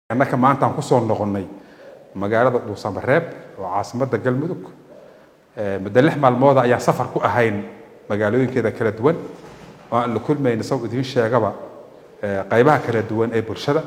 annaka maanta aan kusoo noqonnay magaalada dhuusamareeb oo caasimadda galmudug muddo lix maalmooda ayaan safar ku ahayn magaalooyinkeeda kala duwan oo aan la kulmayna saw idiin sheegaba qaybaha kala duwan ee bulshada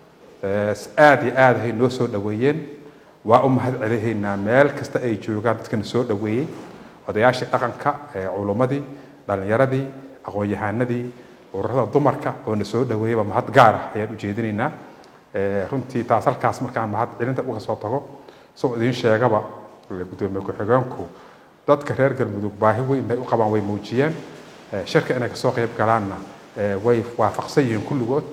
aad iyo aad hay noo soo dhoweeyeen waa u mahad celihaynaa meel kasta ay joogaan dadkana soo dhoweeyey odayaashii dhaqanka culummadii dhallinyaradii aqoon-yahanadii ururada dumarka oo na soo dhoweeyeyba mahad gaar ah ayaan ujeedinaynaa runtii taas halkaas markaan mahad celinta uga soo tago soo idiin sheegaba gudoomiye ku-xigeenku dadka reer galmudug baahi weyn bay u qabaan way muujiyeen shirka inay kasoo qayb galaanna way waafaqsan yihiin kulligood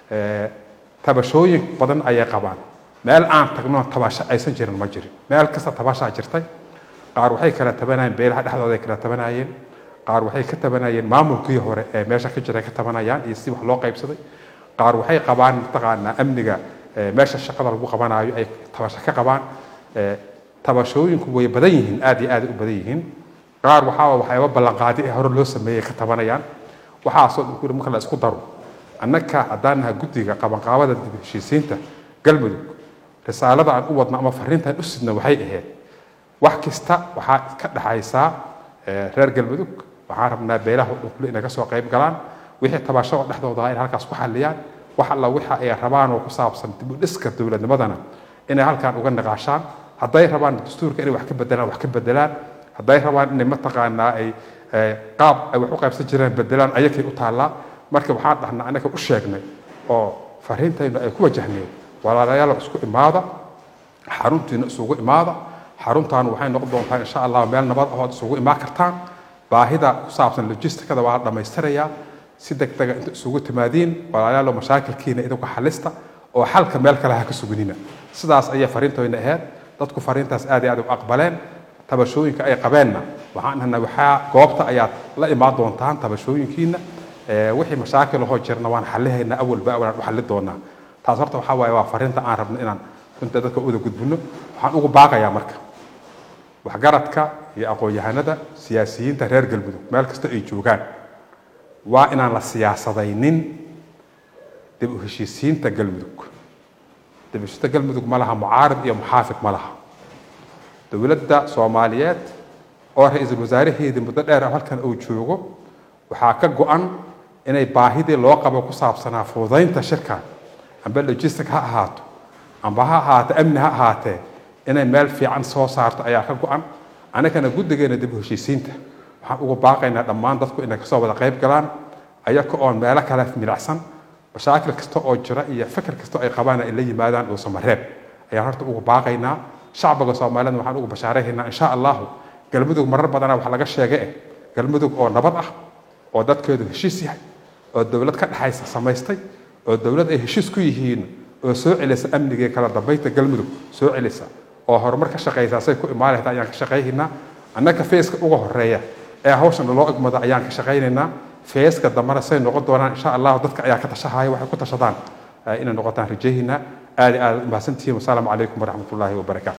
tabashooyin badan ayay qabaan meel aan tagno tabasho aysan jirin ma jirin meel kasta tabashaa jirtay qaar waxay kala tabanayeen beelaha dhexdooda ay kala tabanayeen qaar waxay ka tabanayeen maamulkii hore ee meesha ka jiray ka tabanayaan iyo si wax loo qaybsaday qaar waxay qabaan mataqaanaa amniga meesha shaqada lagu qabanaayo ay tabasho ka qabaan tabashooyinku way badan yihiin aad iyo aad u badan yihiin qaar waxaa waxyaaba ballanqaadi ee hore loo sameeyey ka tabanayaan waxaasoo dhan marka la isku daro annaka haddaan naha guddiga qabanqaabada dib heshiisiinta galmudug risaalada aan u wadno ama fariintaan u sidno waxay ahayd wax kasta waxaa ka dhexaysaa reer galmudug waxaan rabnaa beelaha dhukle inay ka soo qayb galaan wixii tabashada dhexdooda inay halkaas ku xalliyaan wax alla waxa ay rabaan oo ku saabsan dib u dhiska dowladnimadana inay halkaan uga niqaashaan hadday rabaan dastuurka inay wax ka bedelaan wax ka bedelaan hadday rabaan inay mataqaanaa ay qaab ay wax u qaybsan jireen bedelaan ayakay u taallaa marka waxaan dhahnaa annaka u sheegnay oo fariintaynu ay ku wajahneen walaalayaal isku imaada xaruntiina isugu imaada xaruntaan waxay noqon doontaa insha allah meel nabad ah ood isugu imaan kartaan baahida ku saabsan logistikada waa la dhammaystirayaa si degdega inta isugu timaadiin walaalayaalo mashaakilkiina idinku xalista oo xalka meel kale ha ka suginina sidaas ayay fariintoyna ahayd dadku fariintaas aad iyo aad u aqbaleen tabashooyinka ay qabeenna waxaan dhahnaa waxaa goobta ayaad la imaan doontaan tabashooyinkiina wixii mashaakil ahoo jirna waan xalihaynaa awalba awal aan u xalli doonaa taas horta waxaa waaye waa fariinta aan rabno inaan runta dadka uda gudbino waxaan ugu baaqayaa marka waxgaradka iyo aqoon-yahanada siyaasiyiinta reer galmudug meel kasta ay joogaan waa inaan la siyaasadaynin dib u heshiisiinta galmudug dib u heshiisiinta galmudug ma laha mucaarid iyo muxaafid ma laha dowladda soomaaliyeed oo ra-iisul wasaaraheedii muddo dheer halkan uu joogo waxaa ka go-an inay baahidii loo qabo ku saabsanaa fududaynta shirkan amba logistic ha ahaato amba ha ahaato amni ha ahaatee inay meel fiican soo saarto ayaa ka go-an annagana guddigeena dib u heshiisiinta waxaan ugu baaqaynaa dhammaan dadku inay kasoo wada qayb galaan ayaka oon meelo kale milacsan mashaakil kasta oo jira iyo fikir kasta ay qabaan ay la yimaadaan dhuusamareeb ayaan horta ugu baaqaynaa shacbiga soomaaliyed waxaan ugu bashaarayhaynaa insha allahu galmudug marar badana wax laga sheegay eh galmudug oo nabad ah oo dadkeedu heshiis yahay oo dowlad ka dhexaysa samaystay oo dowlad ay heshiis ku yihiin oo soo celisa amnigii kala dambaynta galmudug soo celisa oo horumar ka shaqaysa say ku imaan lahayd ayaan ka shaqaynaynaa annaka feeska uga horeeya ee hawshan loo igmada ayaan ka shaqaynaynaa feeska dambana say noqon doonaan insha allahu dadka ayaa ka tashahaya waxay ku tashadaan inay noqotaan rajahiina aad iyo aad umahadsantihiin wasalaamu calaykum waraxmat ullaahi wabarakaatu